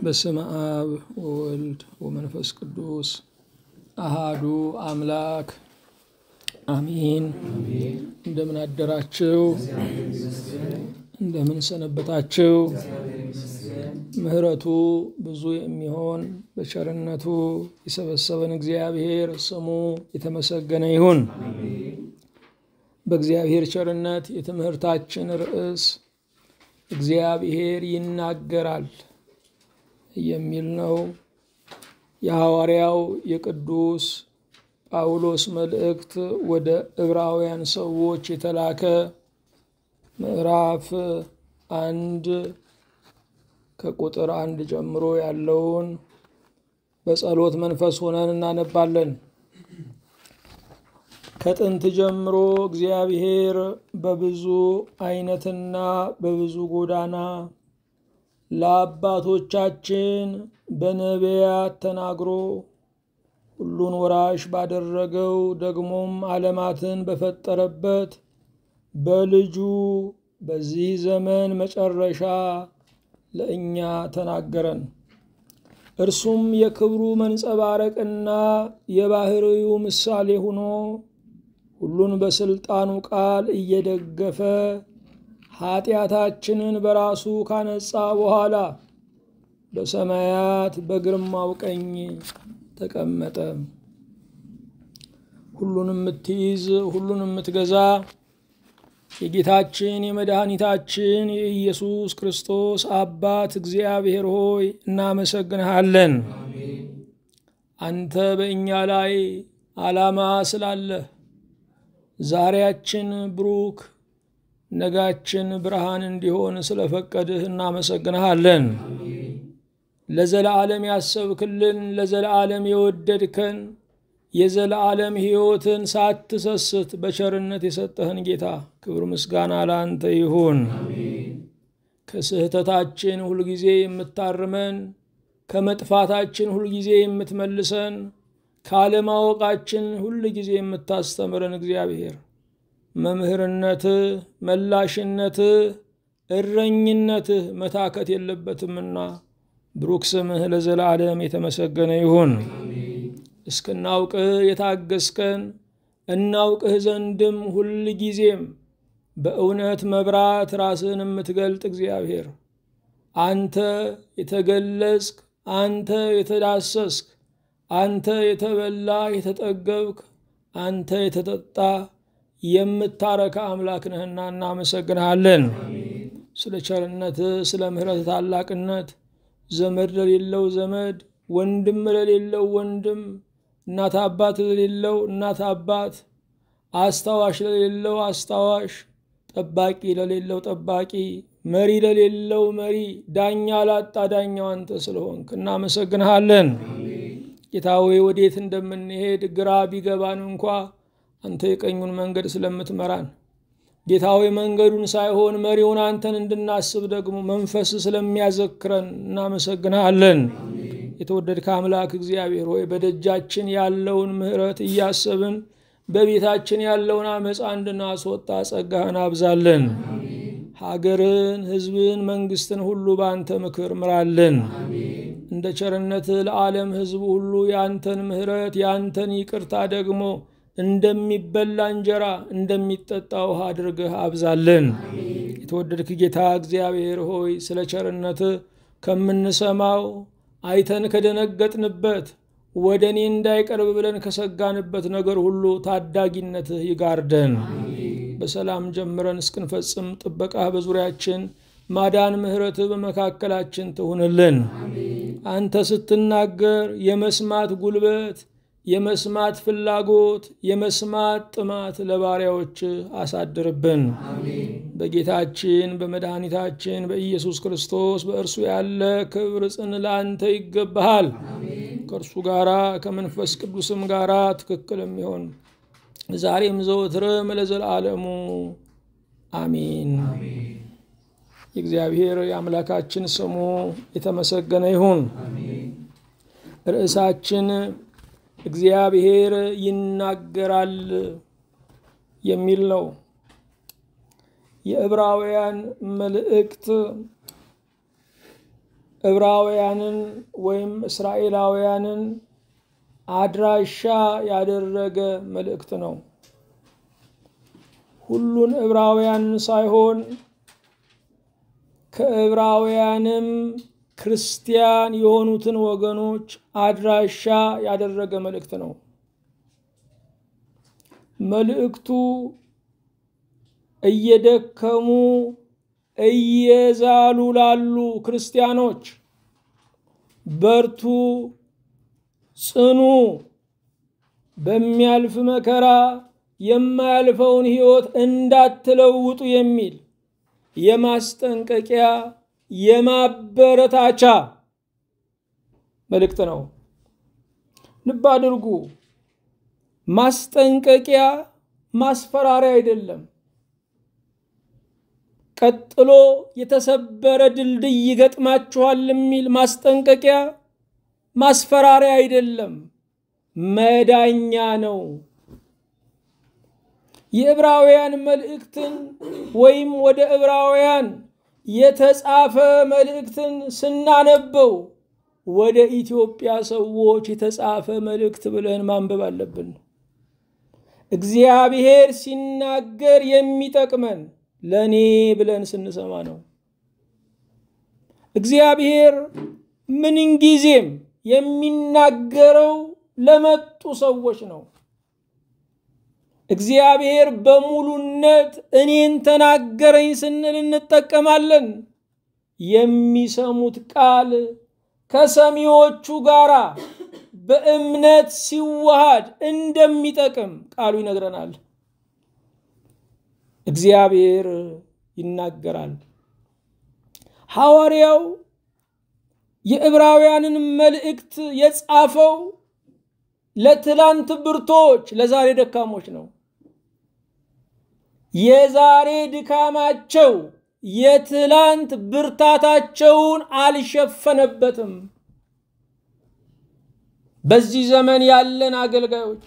በስመ አብ ወወልድ ወመንፈስ ቅዱስ አሃዱ አምላክ አሚን። እንደምን አደራችሁ? እንደምን ሰነበታችሁ? ምሕረቱ ብዙ የሚሆን በቸርነቱ የሰበሰበን እግዚአብሔር ስሙ የተመሰገነ ይሁን። በእግዚአብሔር ቸርነት የትምህርታችን ርዕስ እግዚአብሔር ይናገራል የሚል ነው። የሐዋርያው የቅዱስ ጳውሎስ መልእክት ወደ ዕብራውያን ሰዎች የተላከ ምዕራፍ አንድ ከቁጥር አንድ ጀምሮ ያለውን በጸሎት መንፈስ ሆነን እናነባለን። ከጥንት ጀምሮ እግዚአብሔር በብዙ አይነትና በብዙ ጎዳና ለአባቶቻችን በነቢያት ተናግሮ ሁሉን ወራሽ ባደረገው ደግሞም ዓለማትን በፈጠረበት በልጁ በዚህ ዘመን መጨረሻ ለእኛ ተናገረን። እርሱም የክብሩ መንጸባረቅና የባሕርዩ ምሳሌ ሆኖ ሁሉን በስልጣኑ ቃል እየደገፈ ኃጢአታችንን በራሱ ካነጻ በኋላ በሰማያት በግርማው ቀኝ ተቀመጠ። ሁሉን የምትይዝ ሁሉን የምትገዛ የጌታችን የመድኃኒታችን የኢየሱስ ክርስቶስ አባት እግዚአብሔር ሆይ እናመሰግንሃለን። አንተ በእኛ ላይ ዓላማ ስላለህ ዛሬያችን ብሩክ ነጋችን ብርሃን እንዲሆን ስለፈቀድህ እናመሰግንሃለን። ለዘለዓለም ያሰብክልን፣ ለዘለዓለም የወደድከን፣ የዘለዓለም ሕይወትን ሳትሰስት በቸርነት የሰጠህን ጌታ ክብር ምስጋና ለአንተ ይሁን። ከስህተታችን ሁልጊዜ የምታርመን፣ ከመጥፋታችን ሁልጊዜ የምትመልሰን፣ ካለማወቃችን ሁልጊዜ የምታስተምረን እግዚአብሔር መምህርነትህ፣ መላሽነትህ፣ እረኝነትህ መታከት የለበትምና ብሩክ ስምህ ለዘላለም የተመሰገነ ይሁን። እስክናውቅህ የታገስከን እናውቅህ ዘንድም ሁል ጊዜም በእውነት መብራት ራስህን የምትገልጥ እግዚአብሔር አንተ የተገለጽክ፣ አንተ የተዳሰስክ፣ አንተ የተበላ የተጠገብክ፣ አንተ የተጠጣ የምታረካ አምላክ ነህና እናመሰግንሃለን። ስለ ቸርነትህ፣ ስለ ምሕረት ታላቅነት ዘመድ ለሌለው ዘመድ፣ ወንድም ለሌለው ወንድም፣ እናት አባት ለሌለው እናት አባት፣ አስታዋሽ ለሌለው አስታዋሽ፣ ጠባቂ ለሌለው ጠባቂ፣ መሪ ለሌለው መሪ፣ ዳኛ ላጣ ዳኛው አንተ ስለሆንክ እናመሰግንሃለን። ጌታ ሆይ ወዴት እንደምንሄድ ግራ ቢገባን እንኳ አንተ የቀኙን መንገድ ስለምትመራን ጌታ ሆይ መንገዱን ሳይሆን መሪውን አንተን እንድናስብ ደግሞ መንፈስ ስለሚያዘክረን እናመሰግንሃለን። የተወደድከ አምላክ እግዚአብሔር ሆይ በደጃችን ያለውን ምሕረት እያሰብን በቤታችን ያለውን አመፃ እንድናስወጣ ጸጋህን አብዛለን። ሀገርን፣ ሕዝብን፣ መንግስትን ሁሉ በአንተ ምክር ምራለን። እንደ ቸርነትህ ለዓለም ሕዝብ ሁሉ የአንተን ምሕረት የአንተን ይቅርታ ደግሞ እንደሚበላ እንጀራ እንደሚጠጣ ውሃ አድርገህ አብዛለን። የተወደድክ ጌታ እግዚአብሔር ሆይ ስለ ቸርነትህ ከምንሰማው አይተን ከደነገጥንበት ወደ እኔ እንዳይቀርብ ብለን ከሰጋንበት ነገር ሁሉ ታዳጊነትህ ይጋርደን። በሰላም ጀምረን እስክንፈጽም ጥበቃህ በዙሪያችን ማዳን ምሕረትህ በመካከላችን ትሁንልን። አንተ ስትናገር የመስማት ጉልበት የመስማት ፍላጎት የመስማት ጥማት ለባሪያዎች አሳድርብን። በጌታችን በመድኃኒታችን በኢየሱስ ክርስቶስ በእርሱ ያለ ክብር ጽን ለአንተ ይገባሃል። ከእርሱ ጋራ ከመንፈስ ቅዱስም ጋራ ትክክል የሚሆን ዛሬም ዘወትርም ለዘላለሙ አሚን። የእግዚአብሔር የአምላካችን ስሙ የተመሰገነ ይሁን። ርዕሳችን እግዚአብሔር ይናገራል የሚል ነው። የዕብራውያን መልእክት ዕብራውያንን ወይም እስራኤላውያንን አድራሻ ያደረገ መልእክት ነው። ሁሉን ዕብራውያንን ሳይሆን ከዕብራውያንም ክርስቲያን የሆኑትን ወገኖች አድራሻ ያደረገ መልእክት ነው። መልእክቱ እየደከሙ እየዛሉ ላሉ ክርስቲያኖች በርቱ፣ ጽኑ፣ በሚያልፍ መከራ የማያልፈውን ሕይወት እንዳትለውጡ የሚል የማስጠንቀቂያ የማበረታቻ መልእክት ነው። ልብ አድርጉ። ማስጠንቀቂያ ማስፈራሪያ አይደለም። ቀጥሎ የተሰበረ ድልድይ ይገጥማችኋል የሚል ማስጠንቀቂያ ማስፈራሪያ አይደለም፣ መዳኛ ነው። የዕብራውያን መልእክትን ወይም ወደ ዕብራውያን የተጻፈ መልእክትን ስናነበው ወደ ኢትዮጵያ ሰዎች የተጻፈ መልእክት ብለን ማንበብ አለብን። እግዚአብሔር ሲናገር የሚጠቅመን ለእኔ ብለን ስንሰማ ነው። እግዚአብሔር ምንጊዜም የሚናገረው ለመጡ ሰዎች ነው። እግዚአብሔር በሙሉነት እኔን ተናገረኝ ስንል እንጠቀማለን። የሚሰሙት ቃል ከሰሚዎቹ ጋር በእምነት ሲዋሃድ እንደሚጠቅም ቃሉ ይነግረናል። እግዚአብሔር ይናገራል። ሐዋርያው የዕብራውያንን መልእክት የጻፈው ለትላንት ብርቶች፣ ለዛሬ ደካሞች ነው። የዛሬ ድካማቸው የትላንት ብርታታቸውን አልሸፈነበትም። በዚህ ዘመን ያለን አገልጋዮች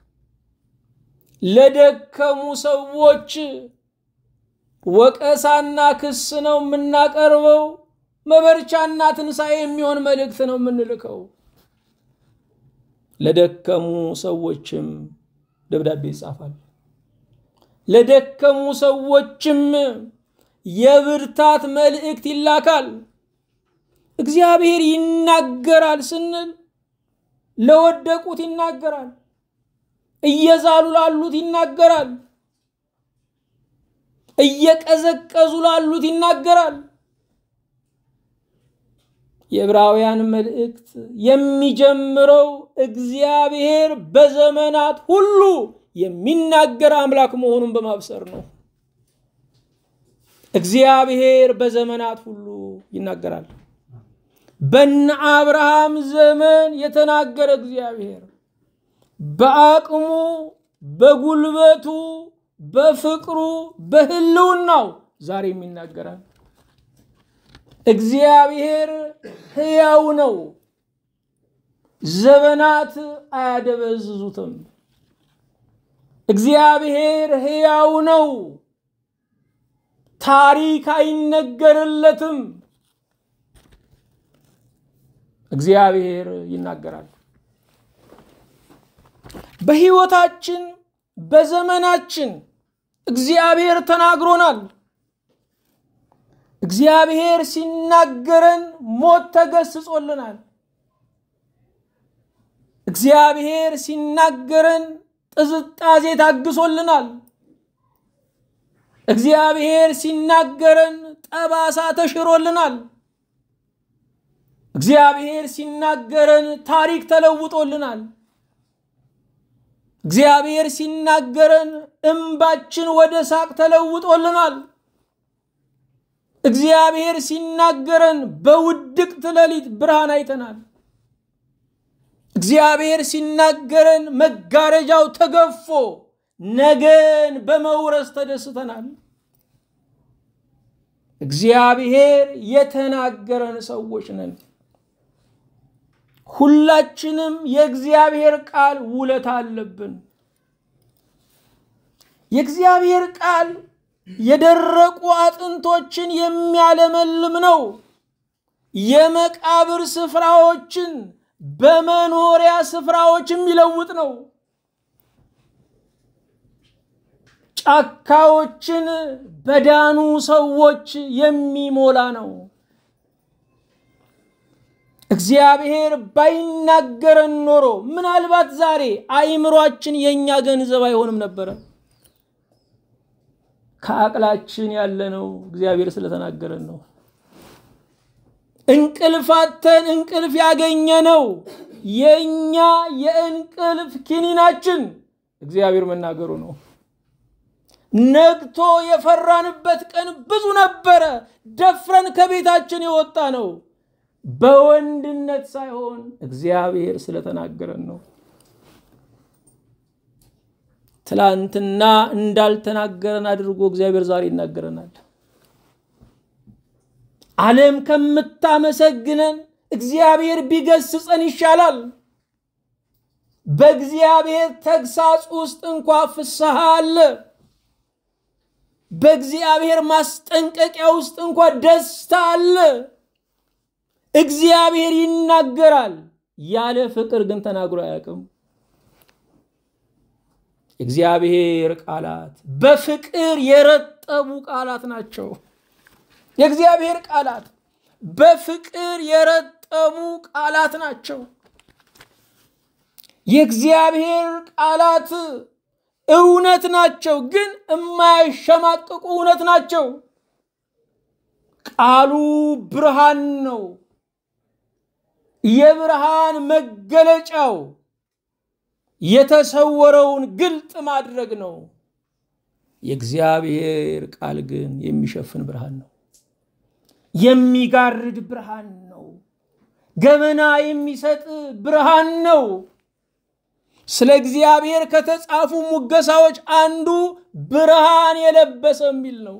ለደከሙ ሰዎች ወቀሳና ክስ ነው የምናቀርበው። መበርቻና ትንሣኤ የሚሆን መልእክት ነው የምንልከው። ለደከሙ ሰዎችም ደብዳቤ ይጻፋል። ለደከሙ ሰዎችም የብርታት መልእክት ይላካል። እግዚአብሔር ይናገራል ስንል ለወደቁት ይናገራል፣ እየዛሉ ላሉት ይናገራል፣ እየቀዘቀዙ ላሉት ይናገራል። የዕብራውያን መልእክት የሚጀምረው እግዚአብሔር በዘመናት ሁሉ የሚናገር አምላክ መሆኑን በማብሰር ነው። እግዚአብሔር በዘመናት ሁሉ ይናገራል። በነ አብርሃም ዘመን የተናገረ እግዚአብሔር በአቅሙ፣ በጉልበቱ፣ በፍቅሩ፣ በሕልውናው ዛሬም ይናገራል። እግዚአብሔር ሕያው ነው። ዘመናት አያደበዝዙትም። እግዚአብሔር ሕያው ነው። ታሪክ አይነገርለትም። እግዚአብሔር ይናገራል። በሕይወታችን በዘመናችን እግዚአብሔር ተናግሮናል። እግዚአብሔር ሲናገረን ሞት ተገስጾልናል። እግዚአብሔር ሲናገረን ጥዝጣዜ ታግሶልናል። እግዚአብሔር ሲናገረን ጠባሳ ተሽሮልናል። እግዚአብሔር ሲናገረን ታሪክ ተለውጦልናል። እግዚአብሔር ሲናገረን እምባችን ወደ ሳቅ ተለውጦልናል። እግዚአብሔር ሲናገረን በውድቅት ሌሊት ብርሃን አይተናል። እግዚአብሔር ሲናገረን መጋረጃው ተገፎ ነገን በመውረስ ተደስተናል። እግዚአብሔር የተናገረን ሰዎች ነን። ሁላችንም የእግዚአብሔር ቃል ውለታ አለብን። የእግዚአብሔር ቃል የደረቁ አጥንቶችን የሚያለመልም ነው። የመቃብር ስፍራዎችን በመኖሪያ ስፍራዎች የሚለውጥ ነው። ጫካዎችን በዳኑ ሰዎች የሚሞላ ነው። እግዚአብሔር ባይናገረን ኖሮ ምናልባት ዛሬ አእምሯችን የእኛ ገንዘብ አይሆንም ነበረ። ከአቅላችን ያለነው እግዚአብሔር ስለተናገረን ነው። እንቅልፋተን እንቅልፍ ያገኘነው የእኛ የእንቅልፍ ኪኒናችን እግዚአብሔር መናገሩ ነው። ነግቶ የፈራንበት ቀን ብዙ ነበረ። ደፍረን ከቤታችን የወጣ ነው በወንድነት ሳይሆን እግዚአብሔር ስለተናገረን ነው። ትላንትና እንዳልተናገረን አድርጎ እግዚአብሔር ዛሬ ይናገረናል። ዓለም ከምታመሰግነን እግዚአብሔር ቢገስጸን ይሻላል። በእግዚአብሔር ተግሳጽ ውስጥ እንኳ ፍስሐ አለ። በእግዚአብሔር ማስጠንቀቂያ ውስጥ እንኳ ደስታ አለ። እግዚአብሔር ይናገራል። ያለ ፍቅር ግን ተናግሮ አያውቅም። የእግዚአብሔር ቃላት በፍቅር የረጠቡ ቃላት ናቸው። የእግዚአብሔር ቃላት በፍቅር የረጠቡ ቃላት ናቸው። የእግዚአብሔር ቃላት እውነት ናቸው፣ ግን የማያሸማቅቁ እውነት ናቸው። ቃሉ ብርሃን ነው። የብርሃን መገለጫው የተሰወረውን ግልጥ ማድረግ ነው። የእግዚአብሔር ቃል ግን የሚሸፍን ብርሃን ነው። የሚጋርድ ብርሃን ነው። ገመና የሚሰጥ ብርሃን ነው። ስለ እግዚአብሔር ከተጻፉ ሙገሳዎች አንዱ ብርሃን የለበሰ የሚል ነው።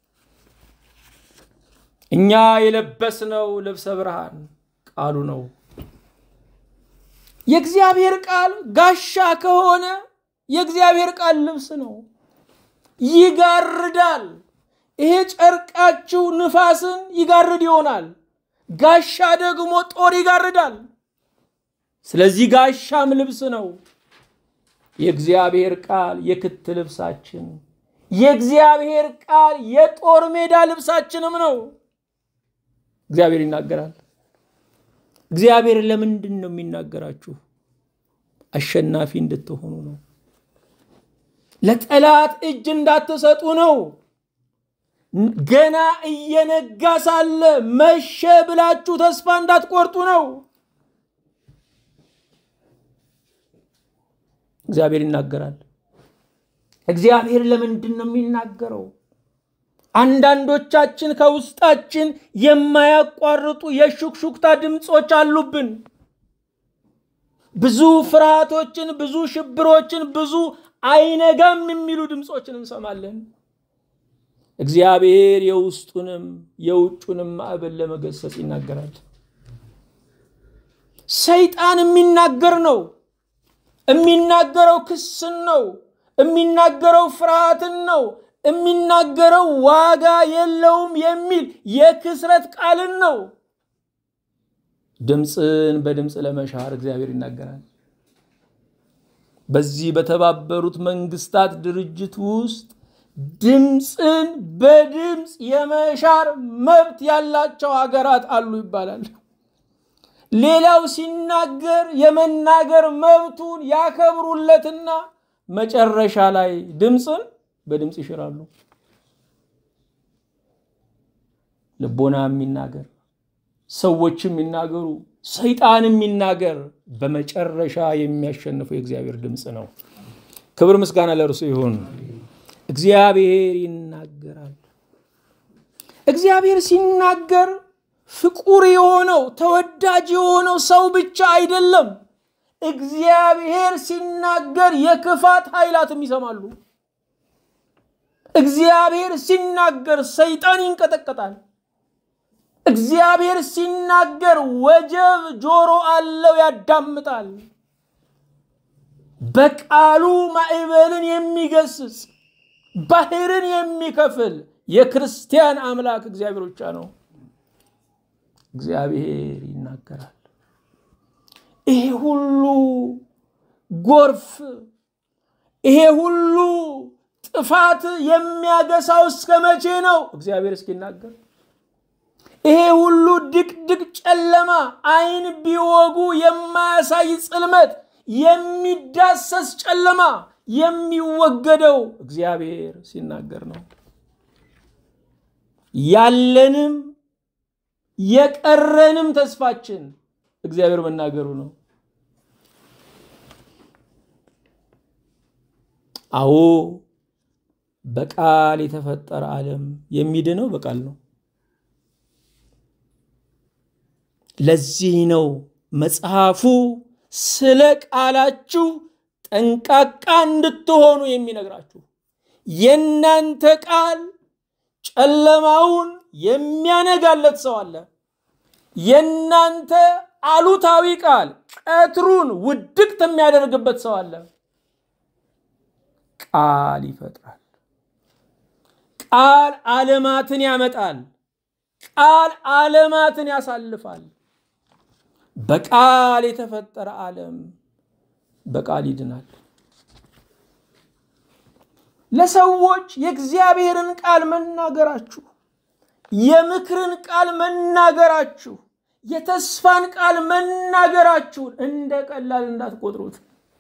እኛ የለበስነው ልብሰ ብርሃን ቃሉ ነው። የእግዚአብሔር ቃል ጋሻ ከሆነ የእግዚአብሔር ቃል ልብስ ነው። ይጋርዳል። ይሄ ጨርቃችሁ ንፋስን ይጋርድ ይሆናል። ጋሻ ደግሞ ጦር ይጋርዳል። ስለዚህ ጋሻም ልብስ ነው። የእግዚአብሔር ቃል የክት ልብሳችን፣ የእግዚአብሔር ቃል የጦር ሜዳ ልብሳችንም ነው። እግዚአብሔር ይናገራል። እግዚአብሔር ለምንድን ነው የሚናገራችሁ? አሸናፊ እንድትሆኑ ነው። ለጠላት እጅ እንዳትሰጡ ነው። ገና እየነጋ ሳለ መሸ ብላችሁ ተስፋ እንዳትቆርጡ ነው። እግዚአብሔር ይናገራል። እግዚአብሔር ለምንድን ነው የሚናገረው? አንዳንዶቻችን ከውስጣችን የማያቋርጡ የሹክሹክታ ድምፆች አሉብን። ብዙ ፍርሃቶችን፣ ብዙ ሽብሮችን፣ ብዙ አይነጋም የሚሉ ድምፆችን እንሰማለን። እግዚአብሔር የውስጡንም የውጩንም ማዕበል ለመገሰጽ ይናገራል። ሰይጣን የሚናገር ነው። የሚናገረው ክስን ነው። የሚናገረው ፍርሃትን ነው። የሚናገረው ዋጋ የለውም የሚል የክስረት ቃልን ነው። ድምፅን በድምፅ ለመሻር እግዚአብሔር ይናገራል። በዚህ በተባበሩት መንግስታት ድርጅት ውስጥ ድምፅን በድምፅ የመሻር መብት ያላቸው ሀገራት አሉ ይባላል። ሌላው ሲናገር የመናገር መብቱን ያከብሩለትና መጨረሻ ላይ ድምፅን በድምፅ ይሽራሉ። ልቦና የሚናገር ሰዎች የሚናገሩ ሰይጣን የሚናገር በመጨረሻ የሚያሸንፈው የእግዚአብሔር ድምፅ ነው። ክብር ምስጋና ለእርሱ ይሁን። እግዚአብሔር ይናገራል። እግዚአብሔር ሲናገር ፍቁር የሆነው ተወዳጅ የሆነው ሰው ብቻ አይደለም። እግዚአብሔር ሲናገር የክፋት ኃይላትም ይሰማሉ። እግዚአብሔር ሲናገር ሰይጣን ይንቀጠቀጣል። እግዚአብሔር ሲናገር ወጀብ ጆሮ አለው፣ ያዳምጣል። በቃሉ ማዕበልን የሚገስጽ ባህርን የሚከፍል የክርስቲያን አምላክ እግዚአብሔር ብቻ ነው። እግዚአብሔር ይናገራል። ይሄ ሁሉ ጎርፍ፣ ይሄ ሁሉ ጥፋት የሚያገሳው እስከ መቼ ነው? እግዚአብሔር እስኪናገር። ይሄ ሁሉ ድቅድቅ ጨለማ፣ አይን ቢወጉ የማያሳይ ጽልመት፣ የሚዳሰስ ጨለማ የሚወገደው እግዚአብሔር ሲናገር ነው። ያለንም የቀረንም ተስፋችን እግዚአብሔር መናገሩ ነው። አዎ በቃል የተፈጠረ ዓለም የሚድነው በቃል ነው። ለዚህ ነው መጽሐፉ ስለ ቃላችሁ ጠንቃቃ እንድትሆኑ የሚነግራችሁ። የእናንተ ቃል ጨለማውን የሚያነጋለት ሰው አለ። የእናንተ አሉታዊ ቃል ቀትሩን ውድቅት የሚያደርግበት ሰው አለ። ቃል ይፈጥራል። ቃል ዓለማትን ያመጣል። ቃል ዓለማትን ያሳልፋል። በቃል የተፈጠረ ዓለም በቃል ይድናል። ለሰዎች የእግዚአብሔርን ቃል መናገራችሁ፣ የምክርን ቃል መናገራችሁ፣ የተስፋን ቃል መናገራችሁን እንደ ቀላል እንዳትቆጥሩት።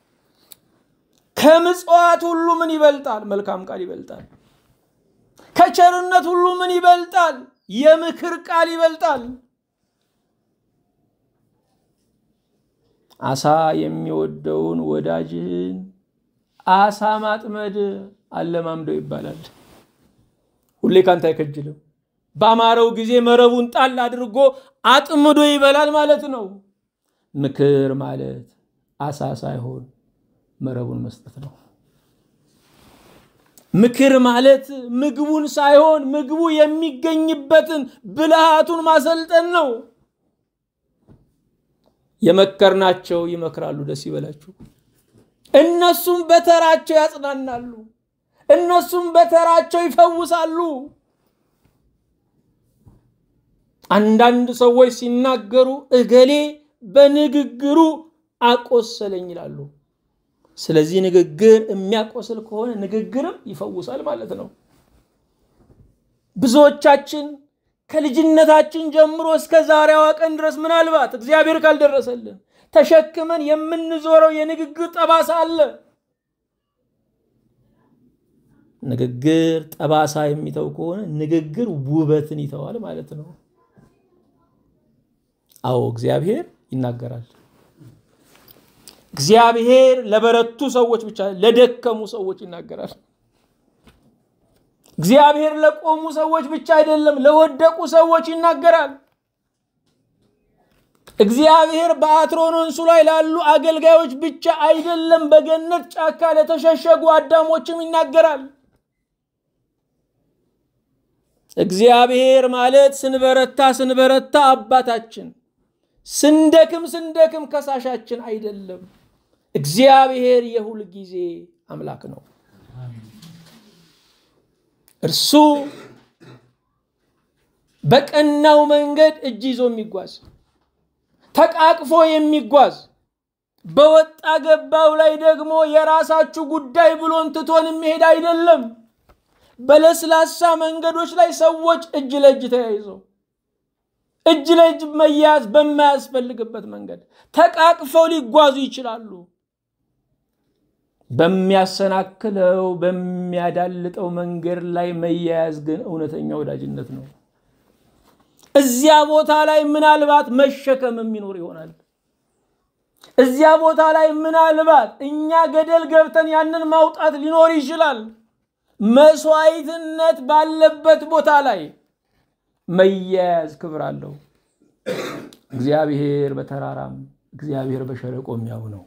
ከምጽዋት ሁሉ ምን ይበልጣል? መልካም ቃል ይበልጣል። ከቸርነት ሁሉ ምን ይበልጣል? የምክር ቃል ይበልጣል። አሳ የሚወደውን ወዳጅህን አሳ ማጥመድ አለማምደው ይባላል። ሁሌ ካንተ አይከጅልም። በአማረው ጊዜ መረቡን ጣል አድርጎ አጥምዶ ይበላል ማለት ነው። ምክር ማለት አሳ ሳይሆን መረቡን መስጠት ነው። ምክር ማለት ምግቡን ሳይሆን ምግቡ የሚገኝበትን ብልሃቱን ማሰልጠን ነው። የመከርናቸው ይመክራሉ፣ ደስ ይበላችሁ። እነሱም በተራቸው ያጽናናሉ፣ እነሱም በተራቸው ይፈውሳሉ። አንዳንድ ሰዎች ሲናገሩ እገሌ በንግግሩ አቆሰለኝ ይላሉ። ስለዚህ ንግግር የሚያቆስል ከሆነ ንግግርም ይፈውሳል ማለት ነው። ብዙዎቻችን ከልጅነታችን ጀምሮ እስከ ዛሬዋ ቀን ድረስ ምናልባት እግዚአብሔር ካልደረሰልን ተሸክመን የምንዞረው የንግግር ጠባሳ አለ። ንግግር ጠባሳ የሚተው ከሆነ ንግግር ውበትን ይተዋል ማለት ነው። አዎ እግዚአብሔር ይናገራል። እግዚአብሔር ለበረቱ ሰዎች ብቻ ለደከሙ ሰዎች ይናገራል። እግዚአብሔር ለቆሙ ሰዎች ብቻ አይደለም፣ ለወደቁ ሰዎች ይናገራል። እግዚአብሔር በአትሮኖንሱ ላይ ላሉ አገልጋዮች ብቻ አይደለም፣ በገነት ጫካ ለተሸሸጉ አዳሞችም ይናገራል። እግዚአብሔር ማለት ስንበረታ ስንበረታ አባታችን፣ ስንደክም ስንደክም ከሳሻችን አይደለም። እግዚአብሔር የሁል ጊዜ አምላክ ነው። እርሱ በቀናው መንገድ እጅ ይዞ የሚጓዝ ተቃቅፎ የሚጓዝ በወጣ ገባው ላይ ደግሞ የራሳችሁ ጉዳይ ብሎን ትቶን የሚሄድ አይደለም። በለስላሳ መንገዶች ላይ ሰዎች እጅ ለእጅ ተያይዘው እጅ ለእጅ መያያዝ በማያስፈልግበት መንገድ ተቃቅፈው ሊጓዙ ይችላሉ። በሚያሰናክለው በሚያዳልጠው መንገድ ላይ መያያዝ ግን እውነተኛ ወዳጅነት ነው። እዚያ ቦታ ላይ ምናልባት መሸከም የሚኖር ይሆናል። እዚያ ቦታ ላይ ምናልባት እኛ ገደል ገብተን ያንን ማውጣት ሊኖር ይችላል። መስዋዕትነት ባለበት ቦታ ላይ መያያዝ ክብር አለው። እግዚአብሔር በተራራም እግዚአብሔር በሸለቆም ያው ነው።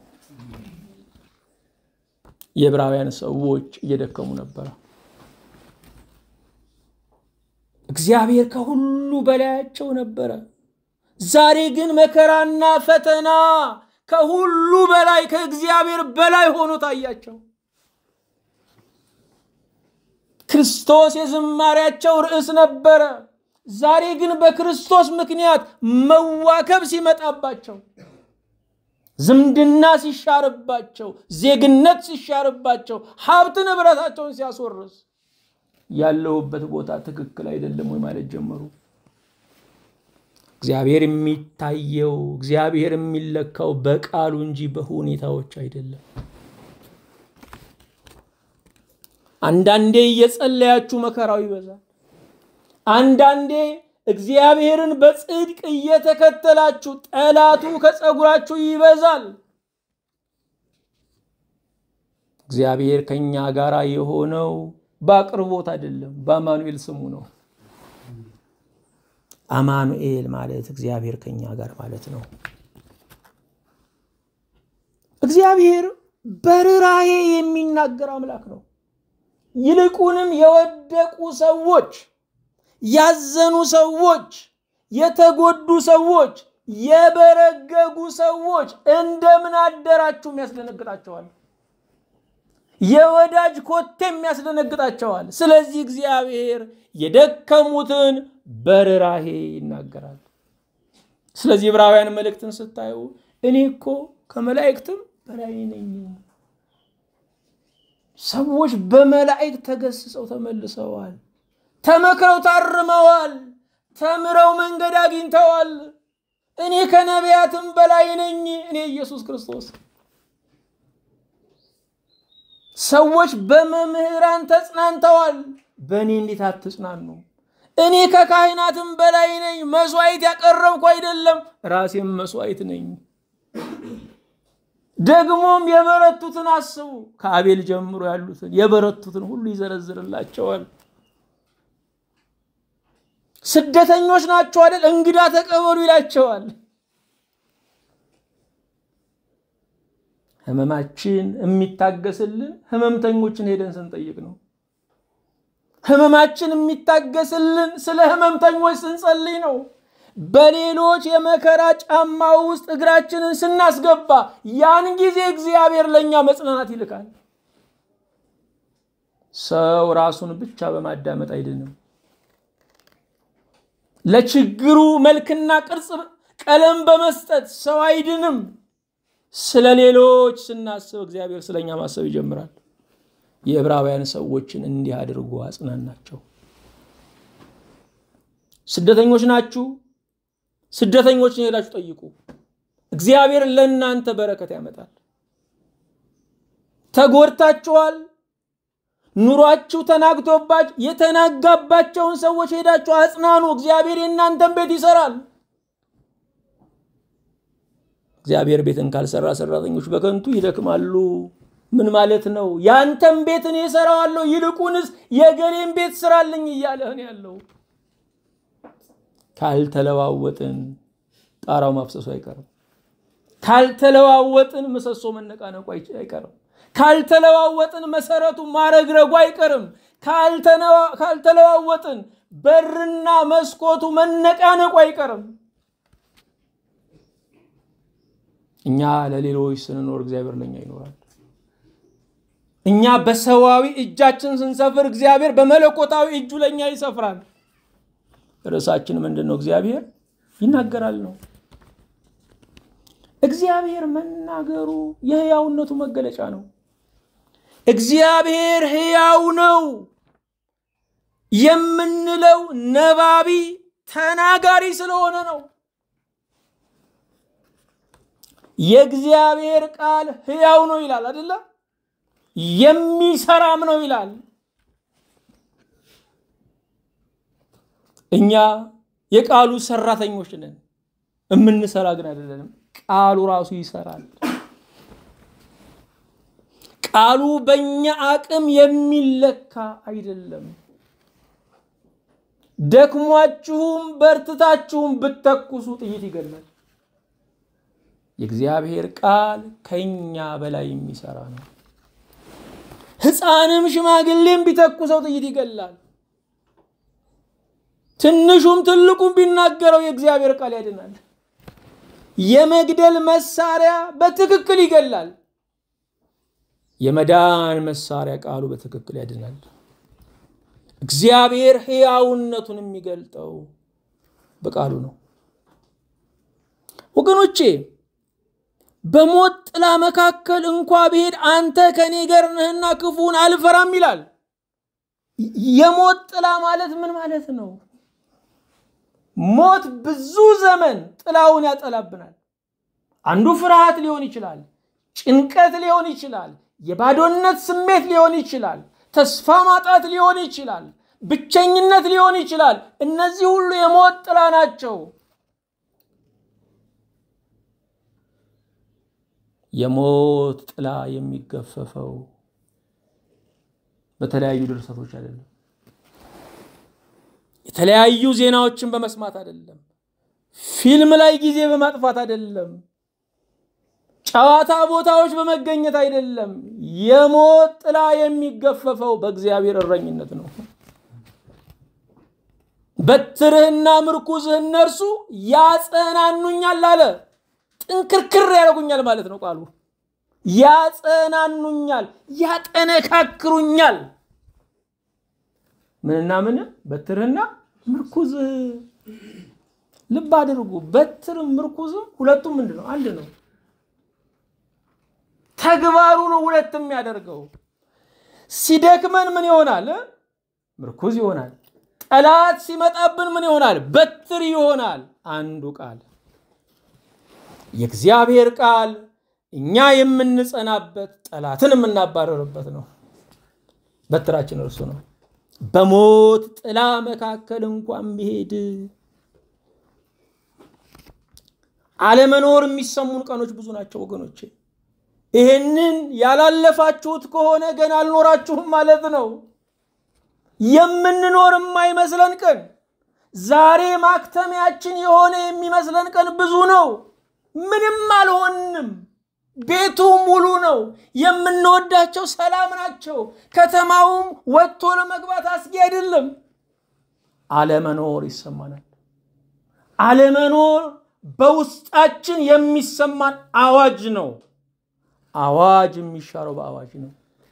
የዕብራውያን ሰዎች እየደከሙ ነበረ። እግዚአብሔር ከሁሉ በላያቸው ነበረ። ዛሬ ግን መከራና ፈተና ከሁሉ በላይ ከእግዚአብሔር በላይ ሆኖ ታያቸው። ክርስቶስ የዝማሪያቸው ርዕስ ነበረ። ዛሬ ግን በክርስቶስ ምክንያት መዋከብ ሲመጣባቸው፣ ዝምድና ሲሻርባቸው፣ ዜግነት ሲሻርባቸው፣ ሀብት ንብረታቸውን ሲያስወርስ ያለሁበት ቦታ ትክክል አይደለም ወይ ማለት ጀመሩ። እግዚአብሔር የሚታየው እግዚአብሔር የሚለካው በቃሉ እንጂ በሁኔታዎች አይደለም። አንዳንዴ እየጸለያችሁ መከራው ይበዛል። አንዳንዴ እግዚአብሔርን በጽድቅ እየተከተላችሁ ጠላቱ ከጸጉራችሁ ይበዛል። እግዚአብሔር ከኛ ጋር የሆነው በአቅርቦት አይደለም፣ በአማኑኤል ስሙ ነው። አማኑኤል ማለት እግዚአብሔር ከኛ ጋር ማለት ነው። እግዚአብሔር በርኅራኄ የሚናገር አምላክ ነው። ይልቁንም የወደቁ ሰዎች፣ ያዘኑ ሰዎች፣ የተጎዱ ሰዎች፣ የበረገጉ ሰዎች እንደምን አደራችሁም ያስደነግጣቸዋል። የወዳጅ ኮቴም ያስደነግጣቸዋል። ስለዚህ እግዚአብሔር የደከሙትን በርኅራኄ ይናገራል። ስለዚህ ዕብራውያን መልእክትን ስታዩ እኔ እኮ ከመላእክትም በላይ ነኝ። ሰዎች በመላእክት ተገስጸው ተመልሰዋል። ተመክረው ታርመዋል። ተምረው መንገድ አግኝተዋል። እኔ ከነቢያትም በላይ ነኝ። እኔ ኢየሱስ ክርስቶስ ሰዎች በመምህራን ተጽናንተዋል። በእኔ እንዴት አትጽናኑ? እኔ ከካህናትም በላይ ነኝ። መስዋዕት ያቀረብኩ አይደለም፣ ራሴም መስዋዕት ነኝ። ደግሞም የበረቱትን አስቡ። ከአቤል ጀምሮ ያሉትን የበረቱትን ሁሉ ይዘረዝርላቸዋል። ስደተኞች ናቸው አይደል? እንግዳ ተቀበሉ ይላቸዋል። ህመማችን የሚታገስልን ህመምተኞችን ሄደን ስንጠይቅ ነው። ህመማችን የሚታገስልን ስለ ህመምተኞች ስንጸልይ ነው። በሌሎች የመከራ ጫማ ውስጥ እግራችንን ስናስገባ ያን ጊዜ እግዚአብሔር ለእኛ መጽናናት ይልካል። ሰው ራሱን ብቻ በማዳመጥ አይድንም። ለችግሩ መልክና ቅርጽ ቀለም በመስጠት ሰው አይድንም። ስለ ሌሎች ስናስብ እግዚአብሔር ስለኛ ማሰብ ይጀምራል። የዕብራውያን ሰዎችን እንዲህ አድርጎ አጽናናቸው። ስደተኞች ናችሁ፣ ስደተኞችን ሄዳችሁ ጠይቁ። እግዚአብሔር ለእናንተ በረከት ያመጣል። ተጎድታችኋል፣ ኑሯችሁ ተናግቶባችሁ የተናጋባቸውን ሰዎች ሄዳችሁ አጽናኑ። እግዚአብሔር የእናንተን ቤት ይሰራል። እግዚአብሔር ቤትን ካልሰራ ሰራተኞች በከንቱ ይደክማሉ። ምን ማለት ነው? ያንተን ቤት እኔ እሰራዋለሁ፣ ይልቁንስ የገሌን ቤት ስራልኝ እያለህን ያለው። ካልተለዋወጥን ጣራው ማፍሰሱ አይቀርም። ካልተለዋወጥን ምሰሶ መነቃነቁ አይቀርም። ካልተለዋወጥን መሰረቱ ማረግረጉ አይቀርም። ካልተለዋወጥን በርና መስኮቱ መነቃነቁ አይቀርም። እኛ ለሌሎች ስንኖር እግዚአብሔር ለእኛ ይኖራል። እኛ በሰዋዊ እጃችን ስንሰፍር እግዚአብሔር በመለኮታዊ እጁ ለእኛ ይሰፍራል። ርዕሳችን ምንድን ነው? እግዚአብሔር ይናገራል ነው። እግዚአብሔር መናገሩ የህያውነቱ መገለጫ ነው። እግዚአብሔር ህያው ነው የምንለው ነባቢ ተናጋሪ ስለሆነ ነው። የእግዚአብሔር ቃል ህያው ነው ይላል አይደለ? የሚሰራም ነው ይላል። እኛ የቃሉ ሰራተኞች ነን፣ የምንሰራ ግን አይደለንም። ቃሉ ራሱ ይሰራል። ቃሉ በእኛ አቅም የሚለካ አይደለም። ደክሟችሁም በርትታችሁም ብተኩሱ ጥይት ይገላል። የእግዚአብሔር ቃል ከኛ በላይ የሚሰራ ነው። ሕፃንም ሽማግሌም ቢተኩሰው ጥይት ይገላል። ትንሹም ትልቁም ቢናገረው የእግዚአብሔር ቃል ያድናል። የመግደል መሳሪያ በትክክል ይገላል። የመዳን መሳሪያ ቃሉ በትክክል ያድናል። እግዚአብሔር ሕያውነቱን የሚገልጠው በቃሉ ነው። ወገኖቼ በሞት ጥላ መካከል እንኳ ብሄድ አንተ ከኔ ጋር ነህና ክፉን አልፈራም ይላል። የሞት ጥላ ማለት ምን ማለት ነው? ሞት ብዙ ዘመን ጥላውን ያጠላብናል። አንዱ ፍርሃት ሊሆን ይችላል፣ ጭንቀት ሊሆን ይችላል፣ የባዶነት ስሜት ሊሆን ይችላል፣ ተስፋ ማጣት ሊሆን ይችላል፣ ብቸኝነት ሊሆን ይችላል። እነዚህ ሁሉ የሞት ጥላ ናቸው። የሞት ጥላ የሚገፈፈው በተለያዩ ድርሰቶች አይደለም። የተለያዩ ዜናዎችን በመስማት አይደለም። ፊልም ላይ ጊዜ በማጥፋት አይደለም። ጨዋታ ቦታዎች በመገኘት አይደለም። የሞት ጥላ የሚገፈፈው በእግዚአብሔር እረኝነት ነው። በትርህና ምርኩዝህ እነርሱ ያጸናኑኛል አለ። ጥንክርክር ያደርጉኛል ማለት ነው ቃሉ። ያጸናኑኛል፣ ያጠነካክሩኛል። ምንና ምን? በትርህና ምርኩዝህ። ልብ አድርጉ። በትርም ምርኩዝም ሁለቱም ምንድን ነው? አንድ ነው። ተግባሩ ነው ሁለት የሚያደርገው። ሲደክመን ምን ይሆናል? ምርኩዝ ይሆናል። ጠላት ሲመጣብን ምን ይሆናል? በትር ይሆናል። አንዱ ቃል የእግዚአብሔር ቃል እኛ የምንጸናበት ጠላትን የምናባረርበት ነው። በትራችን እርሱ ነው። በሞት ጥላ መካከል እንኳን ቢሄድ አለመኖር የሚሰሙን ቀኖች ብዙ ናቸው ወገኖቼ። ይህንን ያላለፋችሁት ከሆነ ገና አልኖራችሁም ማለት ነው። የምንኖር የማይመስለን ቀን ዛሬ ማክተሚያችን የሆነ የሚመስለን ቀን ብዙ ነው። ምንም አልሆንም። ቤቱ ሙሉ ነው። የምንወዳቸው ሰላም ናቸው። ከተማውም ወጥቶ ለመግባት አስጊ አይደለም። አለመኖር ይሰማናል። አለመኖር በውስጣችን የሚሰማን አዋጅ ነው። አዋጅ የሚሻረው በአዋጅ ነው።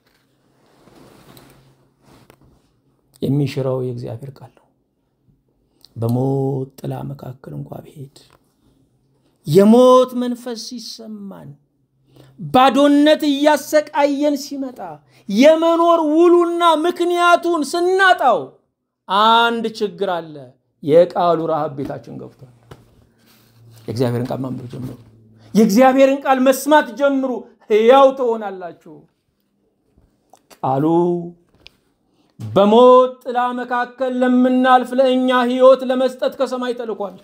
የሚሽረው የእግዚአብሔር ቃል ነው። በሞት ጥላ መካከል እንኳ ብሄድ የሞት መንፈስ ሲሰማን ባዶነት እያሰቃየን ሲመጣ የመኖር ውሉና ምክንያቱን ስናጣው አንድ ችግር አለ። የቃሉ ረሃብ ቤታችን ገብቷል። የእግዚአብሔርን ቃል ማንበብ ጀምሩ። የእግዚአብሔርን ቃል መስማት ጀምሩ። ሕያው ትሆናላችሁ። ቃሉ በሞት ጥላ መካከል ለምናልፍ ለእኛ ሕይወት ለመስጠት ከሰማይ ተልኳል።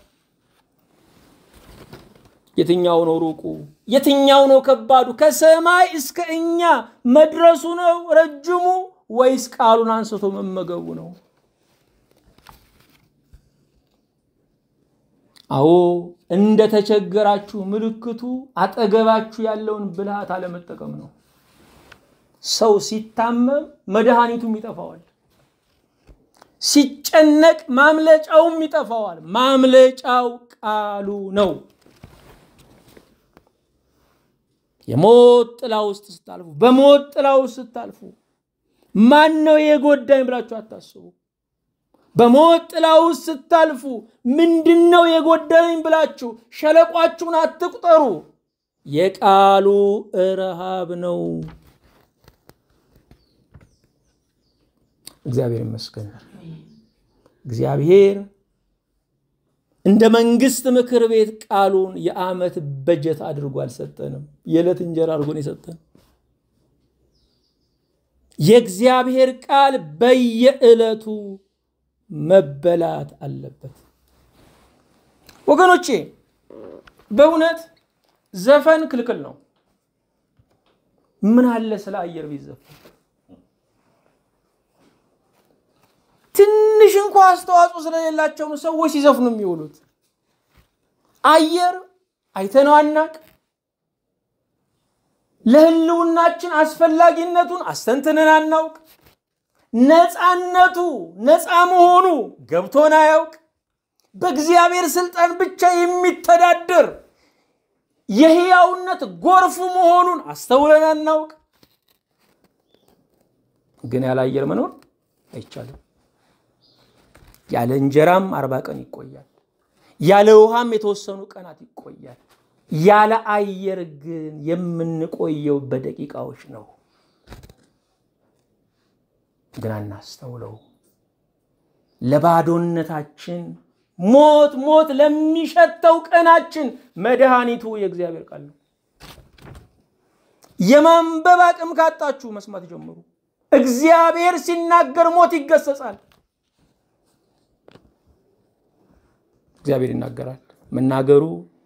የትኛው ነው ሩቁ? የትኛው ነው ከባዱ? ከሰማይ እስከ እኛ መድረሱ ነው ረጅሙ ወይስ ቃሉን አንስቶ መመገቡ ነው? አዎ እንደ ተቸገራችሁ ምልክቱ አጠገባችሁ ያለውን ብልሃት አለመጠቀም ነው። ሰው ሲታመም መድኃኒቱም ይጠፋዋል። ሲጨነቅ ማምለጫውም ይጠፋዋል። ማምለጫው ቃሉ ነው። የሞት ጥላ ውስጥ ስታልፉ፣ በሞት ጥላ ውስጥ ስታልፉ ማን ነው የጎዳኝ ብላችሁ አታስቡ። በሞት ጥላ ውስጥ ስታልፉ ምንድን ነው የጎደለኝ ብላችሁ ሸለቋችሁን አትቁጠሩ። የቃሉ ረሃብ ነው። እግዚአብሔር ይመስገን። እግዚአብሔር እንደ መንግስት ምክር ቤት ቃሉን የዓመት በጀት አድርጎ አልሰጠንም። የዕለት እንጀራ አድርጎን የሰጠን የእግዚአብሔር ቃል በየዕለቱ መበላት አለበት። ወገኖቼ በእውነት ዘፈን ክልክል ነው። ምን አለ ስለ አየር ቢዘፈን ትንሽ እንኳ አስተዋጽኦ ስለሌላቸው ነው ሰዎች ሲዘፍኑ የሚውሉት። አየር አይተነው አናቅ። ለህልውናችን አስፈላጊነቱን አስተንትነን አናውቅ። ነፃነቱ ነፃ መሆኑ ገብቶን አያውቅ። በእግዚአብሔር ስልጣን ብቻ የሚተዳደር የህያውነት ጎርፍ መሆኑን አስተውለን አናውቅ። ግን ያለ አየር መኖር አይቻልም። ያለ እንጀራም አርባ ቀን ይቆያል። ያለ ውሃም የተወሰኑ ቀናት ይቆያል። ያለ አየር ግን የምንቆየው በደቂቃዎች ነው። ግን አናስተውለው። ለባዶነታችን ሞት ሞት ለሚሸተው ቀናችን መድኃኒቱ የእግዚአብሔር ቃል ነው። የማንበብ አቅም ካጣችሁ መስማት ጀምሩ። እግዚአብሔር ሲናገር ሞት ይገሰጻል። እግዚአብሔር ይናገራል። መናገሩ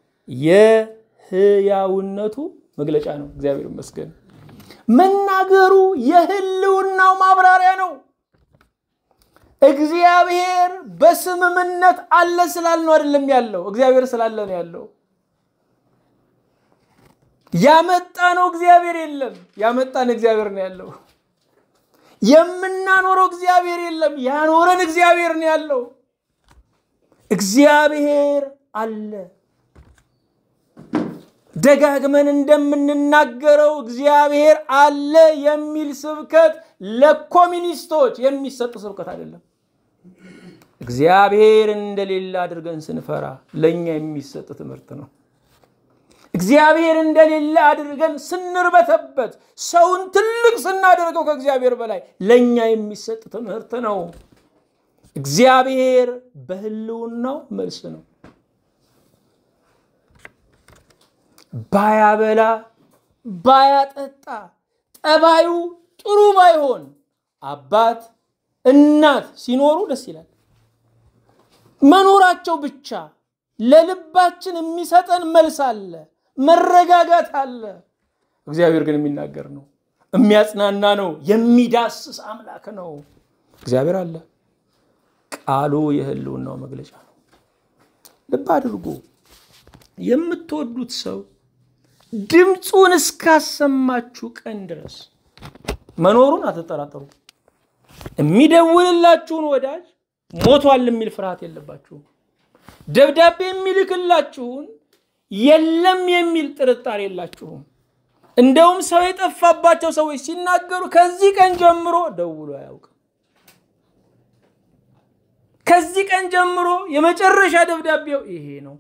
የህያውነቱ መግለጫ ነው። እግዚአብሔር ይመስገን። መናገሩ የህልውናው ማብራሪያ ነው። እግዚአብሔር በስምምነት አለ ስላል ነው አይደለም ያለው፣ እግዚአብሔር ስላለ ነው ያለው። ያመጣ ነው እግዚአብሔር የለም፣ ያመጣን እግዚአብሔር ነው ያለው። የምናኖረው እግዚአብሔር የለም፣ ያኖረን እግዚአብሔር ነው ያለው። እግዚአብሔር አለ። ደጋግመን እንደምንናገረው እግዚአብሔር አለ የሚል ስብከት ለኮሚኒስቶች የሚሰጥ ስብከት አይደለም። እግዚአብሔር እንደሌለ አድርገን ስንፈራ ለእኛ የሚሰጥ ትምህርት ነው። እግዚአብሔር እንደሌለ አድርገን ስንርበተበት ሰውን ትልቅ ስናደርገው ከእግዚአብሔር በላይ ለእኛ የሚሰጥ ትምህርት ነው። እግዚአብሔር በህልውናው መልስ ነው። ባያበላ ባያጠጣ ጠባዩ ጥሩ ባይሆን አባት እናት ሲኖሩ ደስ ይላል። መኖራቸው ብቻ ለልባችን የሚሰጠን መልስ አለ፣ መረጋጋት አለ። እግዚአብሔር ግን የሚናገር ነው፣ የሚያጽናና ነው፣ የሚዳስስ አምላክ ነው። እግዚአብሔር አለ። ቃሉ የህልውናው መግለጫ ነው። ልብ አድርጎ የምትወዱት ሰው ድምፁን እስካሰማችሁ ቀን ድረስ መኖሩን አትጠራጠሩ። የሚደውልላችሁን ወዳጅ ሞቷል የሚል ፍርሃት የለባችሁም። ደብዳቤ የሚልክላችሁን የለም የሚል ጥርጣሬ የላችሁም። እንደውም ሰው የጠፋባቸው ሰዎች ሲናገሩ ከዚህ ቀን ጀምሮ ደውሎ አያውቅም። ከዚህ ቀን ጀምሮ የመጨረሻ ደብዳቤው ይሄ ነው።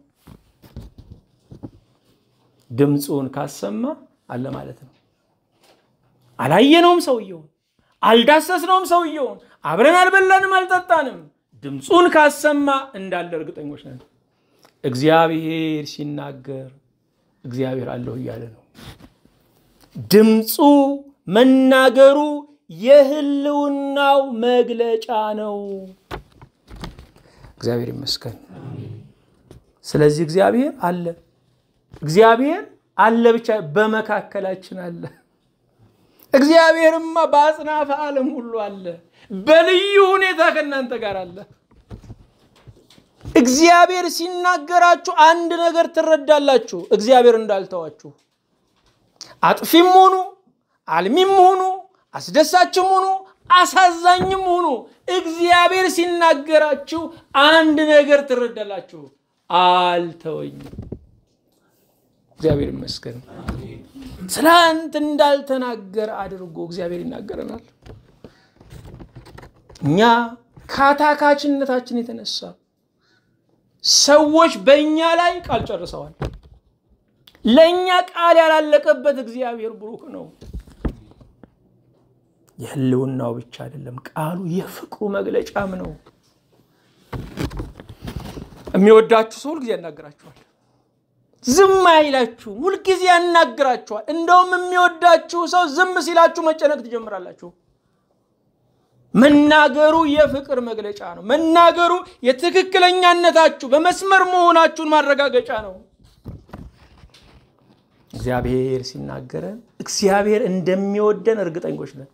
ድምፁን ካሰማ አለ ማለት ነው። አላየነውም ሰውየውን፣ አልዳሰስነውም ሰውየውን፣ አብረን አልበላንም፣ አልጠጣንም። ድምፁን ካሰማ እንዳለ እርግጠኞች ነን። እግዚአብሔር ሲናገር እግዚአብሔር አለሁ እያለ ነው። ድምፁ መናገሩ የህልውናው መግለጫ ነው። እግዚአብሔር ይመስገን። ስለዚህ እግዚአብሔር አለ። እግዚአብሔር አለ ብቻ በመካከላችን አለ። እግዚአብሔርማ በአጽናፈ ዓለም ሁሉ አለ። በልዩ ሁኔታ ከእናንተ ጋር አለ። እግዚአብሔር ሲናገራችሁ አንድ ነገር ትረዳላችሁ፣ እግዚአብሔር እንዳልተዋችሁ። አጥፊም ሁኑ፣ አልሚም ሁኑ፣ አስደሳችም ሁኑ፣ አሳዛኝም ሁኑ፣ እግዚአብሔር ሲናገራችሁ አንድ ነገር ትረዳላችሁ፣ አልተወኝም። እግዚአብሔር ይመስገን። ትላንት እንዳልተናገረ አድርጎ እግዚአብሔር ይናገረናል። እኛ ከአታካችነታችን የተነሳ ሰዎች በእኛ ላይ ቃል ጨርሰዋል። ለእኛ ቃል ያላለቀበት እግዚአብሔር ብሩክ ነው። የህልውናው ብቻ አይደለም፣ ቃሉ የፍቅሩ መግለጫም ነው። የሚወዳችሁ ሰው ሁልጊዜ ያናግራችኋል። ዝም አይላችሁም፣ ሁልጊዜ ያናግራችኋል። እንደውም የሚወዳችሁ ሰው ዝም ሲላችሁ መጨነቅ ትጀምራላችሁ። መናገሩ የፍቅር መግለጫ ነው። መናገሩ የትክክለኛነታችሁ በመስመር መሆናችሁን ማረጋገጫ ነው። እግዚአብሔር ሲናገረን እግዚአብሔር እንደሚወደን እርግጠኞች ነን።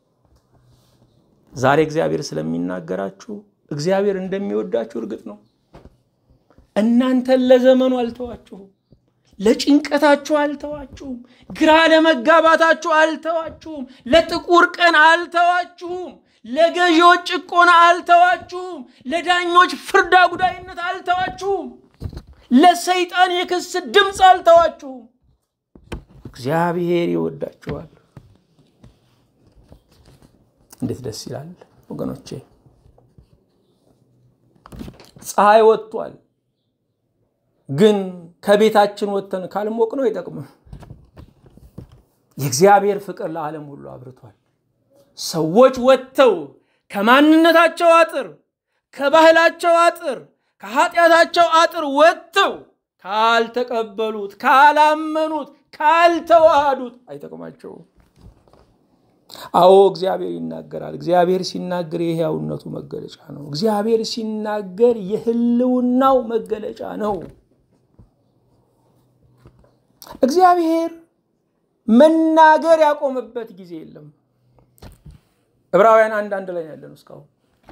ዛሬ እግዚአብሔር ስለሚናገራችሁ እግዚአብሔር እንደሚወዳችሁ እርግጥ ነው። እናንተን ለዘመኑ አልተዋችሁም። ለጭንቀታችሁ አልተዋችሁም። ግራ ለመጋባታችሁ አልተዋችሁም። ለጥቁር ቀን አልተዋችሁም። ለገዢዎች ጭቆና አልተዋችሁም። ለዳኞች ፍርድ አጉዳይነት አልተዋችሁም። ለሰይጣን የክስ ድምፅ አልተዋችሁም። እግዚአብሔር ይወዳችኋል። እንዴት ደስ ይላል ወገኖቼ! ፀሐይ ወጥቷል። ግን ከቤታችን ወጥተን ካልሞቅ ነው አይጠቅምም። የእግዚአብሔር ፍቅር ለዓለም ሁሉ አብርቷል። ሰዎች ወጥተው ከማንነታቸው አጥር፣ ከባህላቸው አጥር፣ ከኃጢአታቸው አጥር ወጥተው ካልተቀበሉት፣ ካላመኑት፣ ካልተዋሃዱት አይጠቅማቸውም። አዎ እግዚአብሔር ይናገራል። እግዚአብሔር ሲናገር የሕያውነቱ መገለጫ ነው። እግዚአብሔር ሲናገር የህልውናው መገለጫ ነው። እግዚአብሔር መናገር ያቆመበት ጊዜ የለም። ዕብራውያን አንድ አንድ ላይ ያለን እስካሁን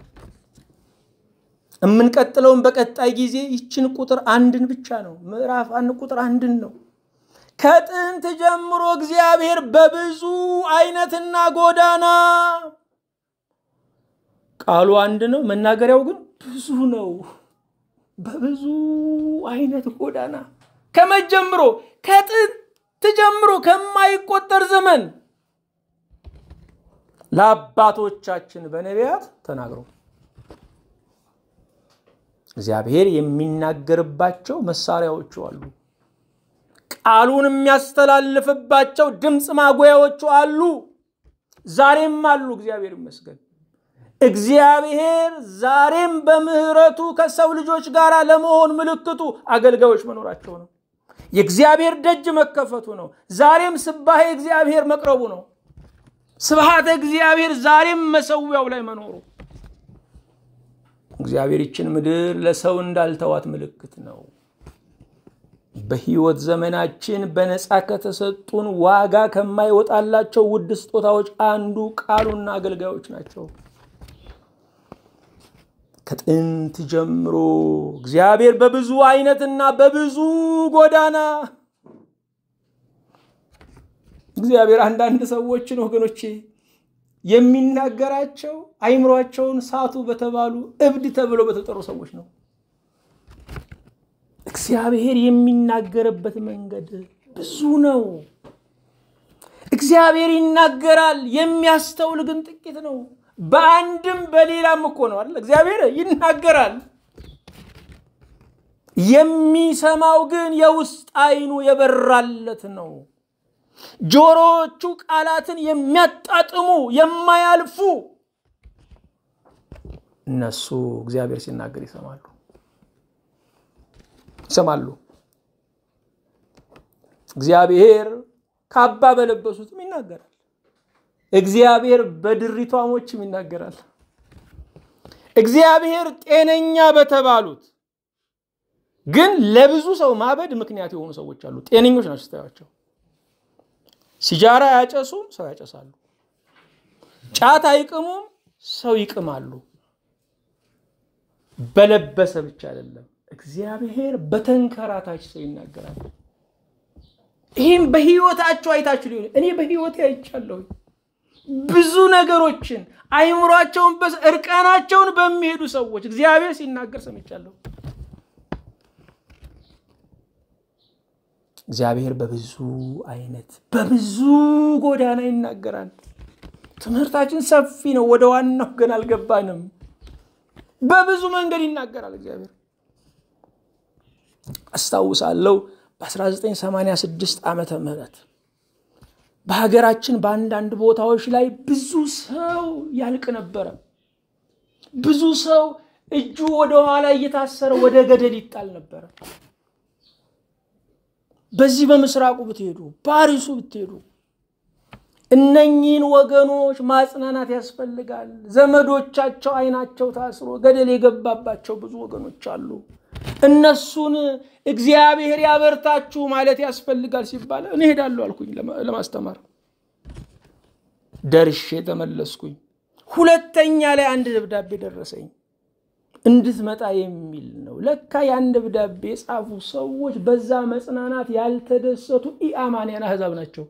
የምንቀጥለውን በቀጣይ ጊዜ ይችን ቁጥር አንድን ብቻ ነው። ምዕራፍ አንድ ቁጥር አንድን ነው። ከጥንት ጀምሮ እግዚአብሔር በብዙ አይነትና ጎዳና ቃሉ አንድ ነው፣ መናገሪያው ግን ብዙ ነው። በብዙ አይነት ጎዳና ከመጀምሮ ከጥንት ጀምሮ ከማይቆጠር ዘመን ለአባቶቻችን በነቢያት ተናግረው እግዚአብሔር የሚናገርባቸው መሳሪያዎቹ አሉ። ቃሉን የሚያስተላልፍባቸው ድምፅ ማጉያዎቹ አሉ። ዛሬም አሉ። እግዚአብሔር ይመስገን። እግዚአብሔር ዛሬም በምሕረቱ ከሰው ልጆች ጋር ለመሆን ምልክቱ አገልጋዮች መኖራቸው ነው። የእግዚአብሔር ደጅ መከፈቱ ነው። ዛሬም ስባሄ እግዚአብሔር መቅረቡ ነው። ስብሃተ እግዚአብሔር ዛሬም መሰዊያው ላይ መኖሩ እግዚአብሔር ይችን ምድር ለሰው እንዳልተዋት ምልክት ነው። በሕይወት ዘመናችን በነፃ ከተሰጡን ዋጋ ከማይወጣላቸው ውድ ስጦታዎች አንዱ ቃሉና አገልጋዮች ናቸው። ከጥንት ጀምሮ እግዚአብሔር በብዙ አይነትና በብዙ ጎዳና እግዚአብሔር አንዳንድ ሰዎችን ወገኖቼ የሚናገራቸው አይምሯቸውን ሳቱ በተባሉ እብድ ተብሎ በተጠሩ ሰዎች ነው። እግዚአብሔር የሚናገርበት መንገድ ብዙ ነው። እግዚአብሔር ይናገራል፣ የሚያስተውል ግን ጥቂት ነው። በአንድም በሌላም እኮ ነው አይደል? እግዚአብሔር ይናገራል። የሚሰማው ግን የውስጥ አይኑ የበራለት ነው። ጆሮዎቹ ቃላትን የሚያጣጥሙ የማያልፉ እነሱ እግዚአብሔር ሲናገር ይሰማሉ ይሰማሉ። እግዚአብሔር ካባ በለበሱትም ይናገራል። እግዚአብሔር በድሪቷሞችም ይናገራል። እግዚአብሔር ጤነኛ በተባሉት ግን ለብዙ ሰው ማበድ ምክንያት የሆኑ ሰዎች አሉ። ጤነኞች ናቸው ስታያቸው። ሲጃራ አያጨሱም፣ ሰው ያጨሳሉ። ጫት አይቅሙም፣ ሰው ይቅማሉ። በለበሰ ብቻ አይደለም፣ እግዚአብሔር በተንከራታች ሰው ይናገራል። ይህም በህይወታቸው አይታችሁ ሊሆን እኔ በህይወቴ አይቻለሁ። ብዙ ነገሮችን አይምሯቸውን እርቃናቸውን በሚሄዱ ሰዎች እግዚአብሔር ሲናገር ሰምቻለሁ። እግዚአብሔር በብዙ አይነት በብዙ ጎዳና ይናገራል። ትምህርታችን ሰፊ ነው። ወደ ዋናው ግን አልገባንም። በብዙ መንገድ ይናገራል እግዚአብሔር። አስታውሳለሁ በ1986 ዓመተ ምህረት በሀገራችን በአንዳንድ ቦታዎች ላይ ብዙ ሰው ያልቅ ነበረ። ብዙ ሰው እጁ ወደ ኋላ እየታሰረ ወደ ገደል ይጣል ነበረ። በዚህ በምስራቁ ብትሄዱ፣ ፓሪሱ ብትሄዱ እነኚህን ወገኖች ማጽናናት ያስፈልጋል። ዘመዶቻቸው አይናቸው ታስሮ ገደል የገባባቸው ብዙ ወገኖች አሉ። እነሱን እግዚአብሔር ያበርታችሁ ማለት ያስፈልጋል ሲባል እኔ ሄዳለሁ አልኩኝ ለማስተማር። ደርሼ ተመለስኩኝ። ሁለተኛ ላይ አንድ ደብዳቤ ደረሰኝ እንድትመጣ የሚል ነው። ለካ ያን ደብዳቤ የጻፉ ሰዎች በዛ መጽናናት ያልተደሰቱ ኢአማንያን አሕዛብ ናቸው።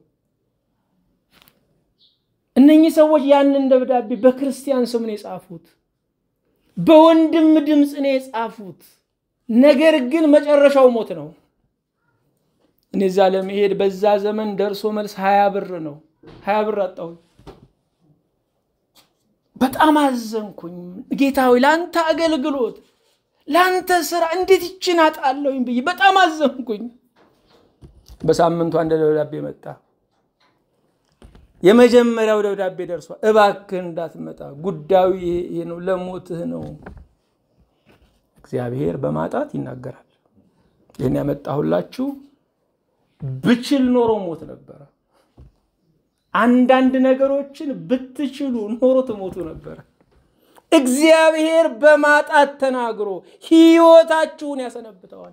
እነኚህ ሰዎች ያንን ደብዳቤ በክርስቲያን ስም ነው የጻፉት፣ በወንድም ድምፅ ነው የጻፉት። ነገር ግን መጨረሻው ሞት ነው። እኔ እዛ ለመሄድ በዛ ዘመን ደርሶ መልስ ሀያ ብር ነው። ሀያ ብር አጣሁኝ። በጣም አዘንኩኝ። ጌታ ሆይ ለአንተ አገልግሎት ለአንተ ስራ እንዴት ይችን አጣለሁኝ ብዬ በጣም አዘንኩኝ። በሳምንቱ አንድ ደብዳቤ መጣ። የመጀመሪያው ደብዳቤ ደርሷል። እባክህ እንዳትመጣ ጉዳዩ ይሄ ነው፣ ለሞትህ ነው። እግዚአብሔር በማጣት ይናገራል። ይህን ያመጣሁላችሁ ብችል ኖሮ ሞት ነበረ። አንዳንድ ነገሮችን ብትችሉ ኖሮ ትሞቱ ነበረ። እግዚአብሔር በማጣት ተናግሮ ሕይወታችሁን ያሰነብተዋል።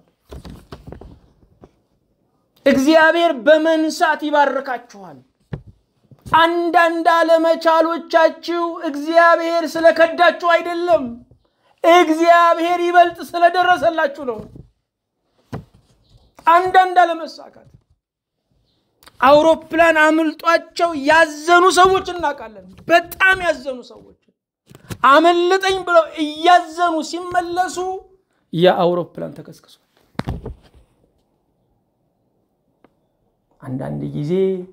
እግዚአብሔር በመንሳት ይባርካችኋል። አንዳንድ አለመቻሎቻችሁ እግዚአብሔር ስለከዳችሁ አይደለም፣ እግዚአብሔር ይበልጥ ስለደረሰላችሁ ነው። አንዳንድ አለመሳካት አውሮፕላን አምልጧቸው ያዘኑ ሰዎች እናውቃለን። በጣም ያዘኑ ሰዎች አመለጠኝ ብለው እያዘኑ ሲመለሱ ያ አውሮፕላን ተከስክሷል። አንዳንድ ጊዜ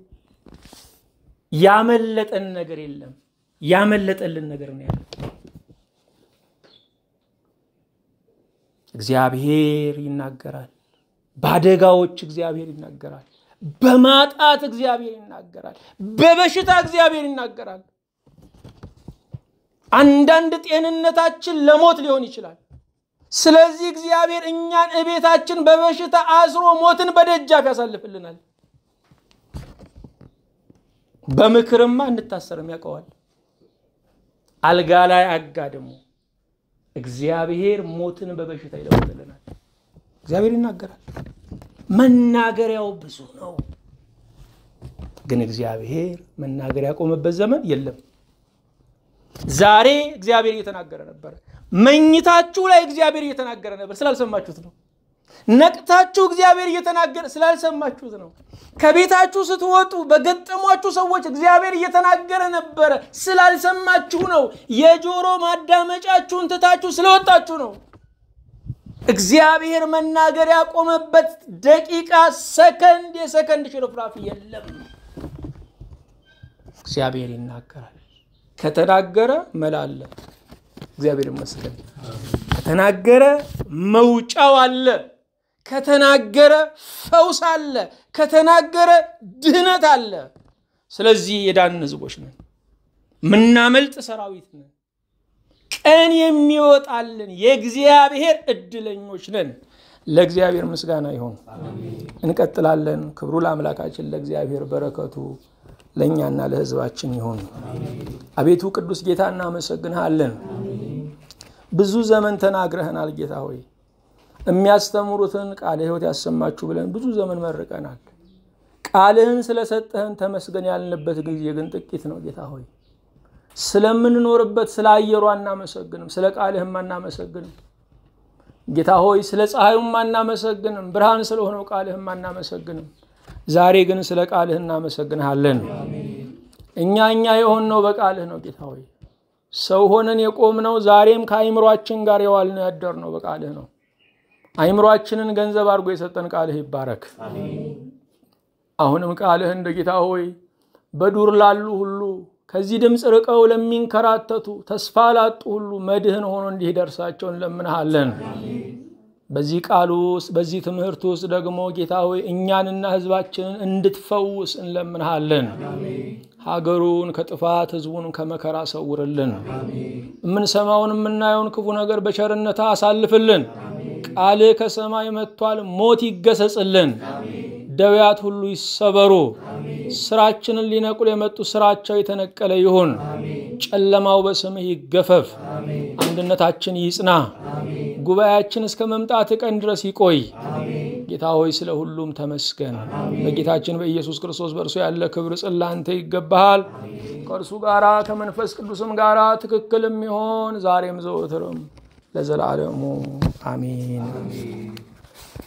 ያመለጠን ነገር የለም፣ ያመለጠልን ነገር ነው ያለ። እግዚአብሔር ይናገራል። በአደጋዎች እግዚአብሔር ይናገራል። በማጣት እግዚአብሔር ይናገራል። በበሽታ እግዚአብሔር ይናገራል። አንዳንድ ጤንነታችን ለሞት ሊሆን ይችላል። ስለዚህ እግዚአብሔር እኛን እቤታችን በበሽታ አስሮ ሞትን በደጃፍ ያሳልፍልናል። በምክርማ እንታሰርም ያውቀዋል። አልጋ ላይ አጋድሞ እግዚአብሔር ሞትን በበሽታ ይለውጥልናል። እግዚአብሔር ይናገራል። መናገሪያው ብዙ ነው። ግን እግዚአብሔር መናገር ያቆመበት ዘመን የለም። ዛሬ እግዚአብሔር እየተናገረ ነበረ። መኝታችሁ ላይ እግዚአብሔር እየተናገረ ነበር፣ ስላልሰማችሁት ነው። ነቅታችሁ እግዚአብሔር እየተናገረ ስላልሰማችሁት ነው። ከቤታችሁ ስትወጡ በገጠሟችሁ ሰዎች እግዚአብሔር እየተናገረ ነበረ፣ ስላልሰማችሁ ነው። የጆሮ ማዳመጫችሁን ትታችሁ ስለወጣችሁ ነው። እግዚአብሔር መናገር ያቆመበት ደቂቃ፣ ሰከንድ፣ የሰከንድ ሽርፍራፊ የለም። እግዚአብሔር ይናገራል። ከተናገረ መላ አለ። እግዚአብሔር ይመስገን። ከተናገረ መውጫው አለ። ከተናገረ ፈውስ አለ። ከተናገረ ድህነት አለ። ስለዚህ የዳን ህዝቦች ነን፣ ምናመልጥ ሰራዊት ነን። ቀን የሚወጣልን የእግዚአብሔር እድለኞች ነን። ለእግዚአብሔር ምስጋና ይሁን። እንቀጥላለን። ክብሩ ለአምላካችን ለእግዚአብሔር፣ በረከቱ ለእኛና ለህዝባችን ይሁን። አቤቱ ቅዱስ ጌታ እናመሰግንሃለን። ብዙ ዘመን ተናግረህናል ጌታ ሆይ የሚያስተምሩትን ቃለ ሕይወት ያሰማችሁ ብለን ብዙ ዘመን መርቀናል። ቃልህን ስለሰጠህን ተመስገን ያልንበት ጊዜ ግን ጥቂት ነው ጌታ ሆይ ስለምንኖርበት ስለ አየሩ አናመሰግንም፣ ስለ ቃልህም አናመሰግንም። ጌታ ሆይ ስለ ፀሐዩም አናመሰግንም፣ ብርሃን ስለሆነው ቃልህም አናመሰግንም። ዛሬ ግን ስለ ቃልህ እናመሰግንሃለን። እኛ እኛ የሆንነው በቃልህ ነው ጌታ ሆይ ሰው ሆነን የቆምነው ዛሬም ከአይምሯችን ጋር የዋልነው ያደርነው በቃልህ ነው። አይምሯችንን ገንዘብ አድርጎ የሰጠን ቃልህ ይባረክ። አሁንም ቃልህ እንደ ጌታ ሆይ በዱር ላሉ ሁሉ ከዚህ ድምፅ ርቀው ለሚንከራተቱ ተስፋ ላጡ ሁሉ መድህን ሆኖ እንዲደርሳቸው እንለምንሃለን። በዚህ ቃል ውስጥ በዚህ ትምህርት ውስጥ ደግሞ ጌታ ሆይ እኛንና ሕዝባችንን እንድትፈውስ እንለምንሃለን። ሀገሩን ከጥፋት ሕዝቡን ከመከራ ሰውርልን። የምንሰማውን የምናየውን ክፉ ነገር በቸርነታ አሳልፍልን። ቃልህ ከሰማይ መጥቷል። ሞት ይገሰጽልን። ደዌያት ሁሉ ይሰበሩ። ስራችንን ሊነቁል የመጡ ስራቸው የተነቀለ ይሁን። ጨለማው በስምህ ይገፈፍ። አንድነታችን ይጽና። ጉባኤያችን እስከ መምጣት ቀን ድረስ ይቆይ። ጌታ ሆይ ስለ ሁሉም ተመስገን። በጌታችን በኢየሱስ ክርስቶስ በእርሱ ያለ ክብር ጽላንተ ይገባሃል። ከእርሱ ጋራ ከመንፈስ ቅዱስም ጋራ ትክክል የሚሆን ዛሬም ዘወትርም ለዘላለሙ አሜን።